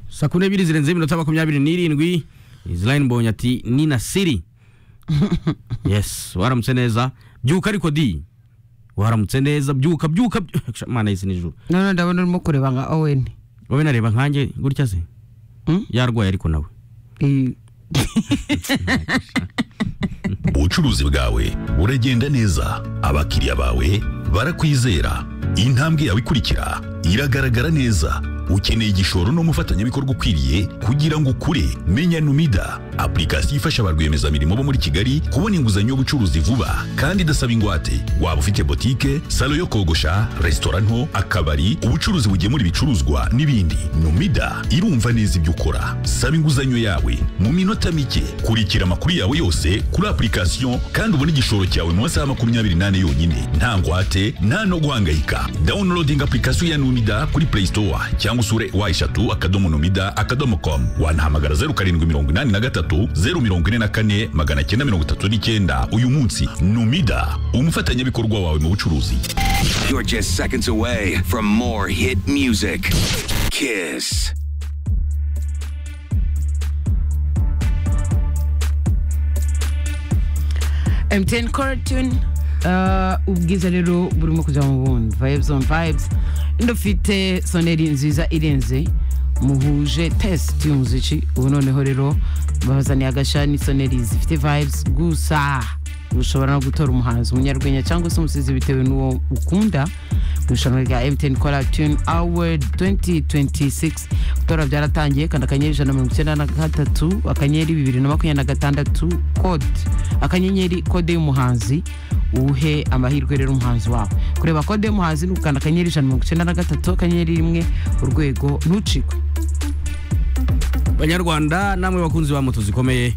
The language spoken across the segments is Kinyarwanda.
saa kumi n'ebyiri zirenze iminota makumyabiri n'irindwi israel mbonye ati ni na siri yes waramutse neza byuka ariko di waramutse neza byuka byuka byuka mana yisi nijoro none ndabona urimo kureba nka owen wowe nareba nkanjye gutya se Hmm? yarwaye ariko nawe Eh, ubucuruzi bwawe buragenda neza abakiriya bawe barakwizera intambwe yawe ikurikira iragaragara neza ukeneye igishoro n'umufatanyabikorwa ukwiriye kugira ngo ukure menya numida apurikasiyo ifasha ba rwiyemezamirimo bo muri kigali kubona inguzanyo y'ubucuruzi vuba kandi idasaba ingwate waba ufite botike salo yo kogosha resitora nto akabari ubucuruzi bugemura ibicuruzwa n'ibindi numida irumva neza ibyo ukora saba inguzanyo yawe mu minota mike kurikira amakuru yawe yose kuri apurikasiyo kandi ubone igishoro cyawe mu masaha makumyabiri n'ane yonyine nta ngwate nta no guhangayika downloading apurikasiyo ya numida kuri play store cyangwa usure wa eshatu akadomo numida akadomo com wanahamagara zeru karindwi mirongo inani na gatatu zeru mirongo ine na kane magana cyenda mirongo itatu n'icyenda uyu munsi numida umufatanyabikorwa wawe mu bucuruzi You're just seconds away from more hit music. Kiss. mtn coratune ubwiza rero burimo kujya mu bundi vibes on vibes ndufite soneri nziza irenze muhuje test y'umuziki ubu noneho rero babazaniye agashya n'isoneri zifite vibes gusa ushobora no gutora umuhanzi umunyarwenya cyangwa se umusizi bitewe n'uwo ukunda ku irushanwa rya mtn kora tune award 2026 gutora byaratangiye kanda akanyenyeri ijana na mirongo icyenda na gatatu akanyenyeri bibiri na makumyabiri na gatandatu kode akanyenyeri kode y'umuhanzi uhe amahirwe rero umuhanzi wawe kureba kode y'umuhanzi ni ugukanda akanyenyeri ijana na mirongo icyenda na gatatu akanyenyeri rimwe urwego ntucikwe banyarwanda namwe bakunzi ba moto zikomeye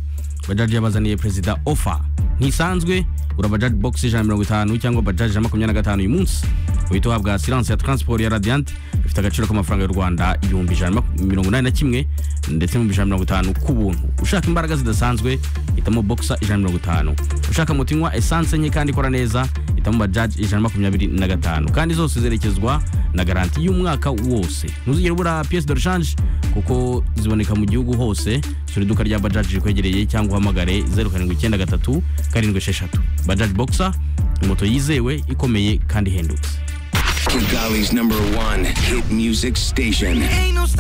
bajaji yabazaniye perezida ofa ntisanzwe ura bajaji box ijana na mirongo itanu cyangwa bajaji ijana na makumyabiri na gatanu uyu munsi uhita uhabwa siranse ya transport ya radiant ifite agaciro k'amafaranga y'u rwanda ibihumbi ijana na maku- mirongo inani na kimwe ndetse n'ibihumbi ijana na mirongo itanu ku buntu ushaka imbaraga zidasanzwe hitamo boxer ijana na mirongo itanu ushaka moto inywa esanse nke kandi ikora neza hitamo bajaji ijana na makumyabiri na gatanu kandi zose zerekezwa na garanti y'umwaka wose ntuzigere ubura pièce de rechange kuko ziboneka mu gihugu hose sura iduka rya bajaji rikwegereye cyangwa uhamagare 0793 7 bajaji boxer moto yizewe ikomeye kandi ihendutse Kigali's number one hit music station. Ain't no stopping